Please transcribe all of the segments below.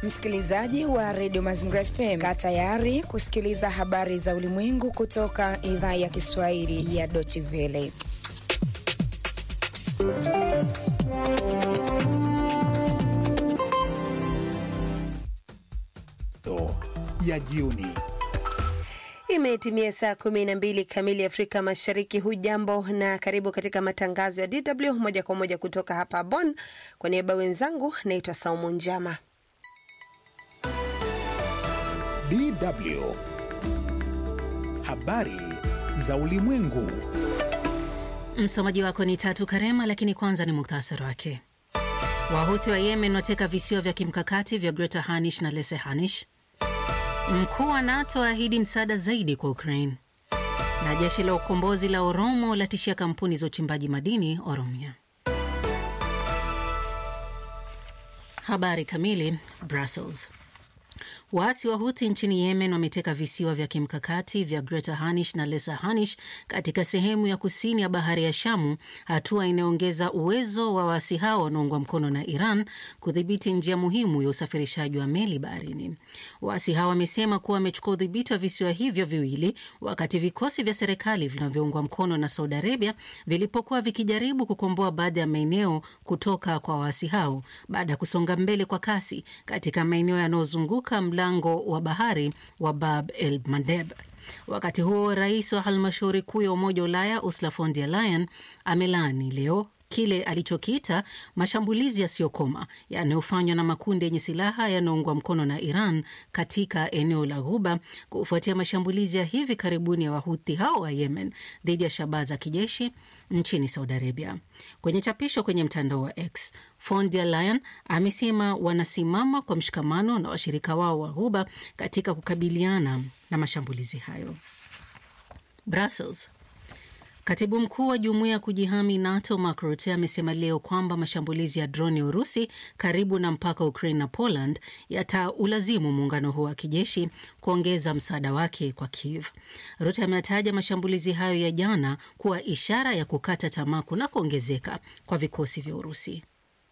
Msikilizaji wa redio Mazingira FM, kaa tayari kusikiliza habari za ulimwengu kutoka idhaa ya Kiswahili ya Deutsche Welle. ya jioni. Imetimia saa kumi na mbili kamili Afrika Mashariki. Hujambo na karibu katika matangazo ya DW moja kwa moja kutoka hapa Bonn. Kwa niaba wenzangu, naitwa Saumu Njama. DW habari za ulimwengu. Msomaji wako ni Tatu Karema, lakini kwanza ni muktasari wake. Wahuthi wa Yemen wateka visiwa vya kimkakati vya Greater Hanish na Lesser Hanish. Mkuu wa NATO aahidi msaada zaidi kwa Ukraine, na jeshi la ukombozi la Oromo latishia kampuni za uchimbaji madini Oromia. Habari kamili. Brussels. Waasi wa Huthi nchini Yemen wameteka visiwa vya kimkakati vya Greater Hanish na Lesser Hanish katika sehemu ya kusini ya bahari ya Shamu, hatua inayoongeza uwezo wa waasi hao wanaoungwa mkono na Iran kudhibiti njia muhimu ya usafirishaji wa meli baharini. Waasi hao wamesema kuwa wamechukua udhibiti wa visiwa hivyo viwili wakati vikosi vya serikali vinavyoungwa mkono na Saudi Arabia vilipokuwa vikijaribu kukomboa baadhi ya maeneo kutoka kwa waasi hao baada ya kusonga mbele kwa kasi katika maeneo yanayozunguka mlango wa bahari wa Bab el Mandeb. Wakati huo rais wa halmashauri kuu ya Umoja wa Ulaya Ursula von der Leyen amelaani leo kile alichokiita mashambulizi yasiyokoma yanayofanywa na makundi yenye silaha yanayoungwa mkono na Iran katika eneo la Ghuba kufuatia mashambulizi ya hivi karibuni ya wahuthi hao wa Yemen dhidi ya shabaha za kijeshi nchini Saudi Arabia. Kwenye chapisho kwenye mtandao wa X, von der Leyen amesema wanasimama kwa mshikamano na washirika wao wa Ghuba katika kukabiliana na mashambulizi hayo. Brussels. Katibu mkuu wa jumuiya ya kujihami NATO Mark Rutte amesema leo kwamba mashambulizi ya droni ya Urusi karibu na mpaka Ukraine na Poland yataulazimu muungano huo wa kijeshi kuongeza msaada wake kwa Kiev. Rutte ametaja mashambulizi hayo ya jana kuwa ishara ya kukata tamaa na kuongezeka kwa vikosi vya Urusi.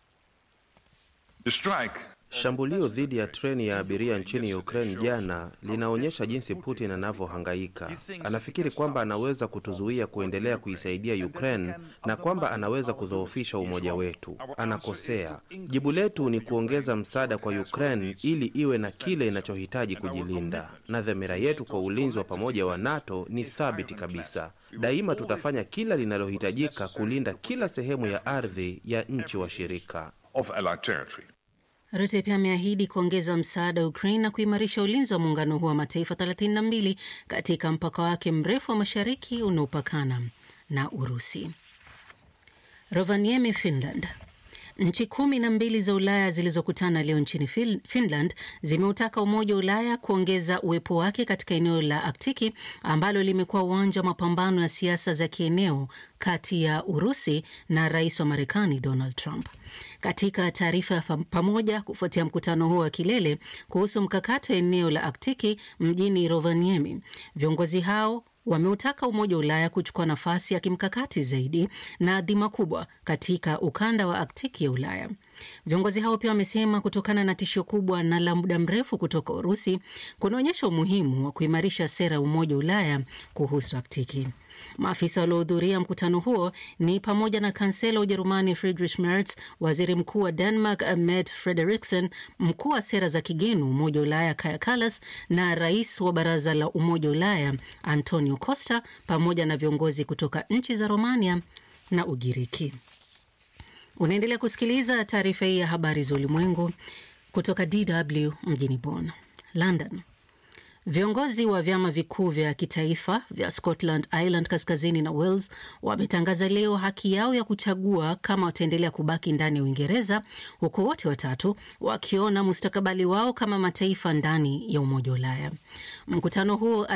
Shambulio dhidi ya treni ya abiria nchini Ukraine jana linaonyesha jinsi Putin anavyohangaika. Anafikiri kwamba anaweza kutuzuia kuendelea kuisaidia Ukraine na kwamba anaweza kudhoofisha umoja wetu. Anakosea. Jibu letu ni kuongeza msaada kwa Ukraine ili iwe na kile inachohitaji kujilinda, na dhamira yetu kwa ulinzi wa pamoja wa NATO ni thabiti kabisa. Daima tutafanya kila linalohitajika kulinda kila sehemu ya ardhi ya nchi washirika. Rutte pia ameahidi kuongeza msaada wa Ukraine na kuimarisha ulinzi wa muungano huo wa mataifa 32 katika mpaka wake mrefu wa mashariki unaopakana na Urusi. Rovaniemi, Finland. Nchi kumi na mbili za Ulaya zilizokutana leo nchini Finland zimeutaka Umoja wa Ulaya kuongeza uwepo wake katika eneo la Aktiki ambalo limekuwa uwanja wa mapambano ya siasa za kieneo kati ya Urusi na rais wa Marekani Donald Trump. Katika taarifa ya pamoja kufuatia mkutano huo wa kilele kuhusu mkakati wa eneo la Aktiki mjini Rovaniemi, viongozi hao wameutaka Umoja wa Ulaya kuchukua nafasi ya kimkakati zaidi na dhima kubwa katika ukanda wa Aktiki ya Ulaya. Viongozi hao pia wamesema kutokana na tishio kubwa na la muda mrefu kutoka Urusi kunaonyesha umuhimu wa kuimarisha sera ya Umoja wa Ulaya kuhusu Aktiki. Maafisa waliohudhuria mkutano huo ni pamoja na kansela wa Ujerumani Friedrich Merz, waziri mkuu wa Denmark Mette Frederiksen, mkuu wa sera za kigeni Umoja wa Ulaya Kaja Kallas na rais wa Baraza la Umoja wa Ulaya Antonio Costa, pamoja na viongozi kutoka nchi za Romania na Ugiriki. Unaendelea kusikiliza taarifa hii ya habari za ulimwengu kutoka DW mjini Bonn. London. Viongozi wa vyama vikuu vya kitaifa vya Scotland, Ireland kaskazini na Wales wametangaza leo haki yao ya kuchagua kama wataendelea kubaki ndani ya Uingereza, huku wote watatu wakiona mustakabali wao kama mataifa ndani ya Umoja wa Ulaya. Mkutano huo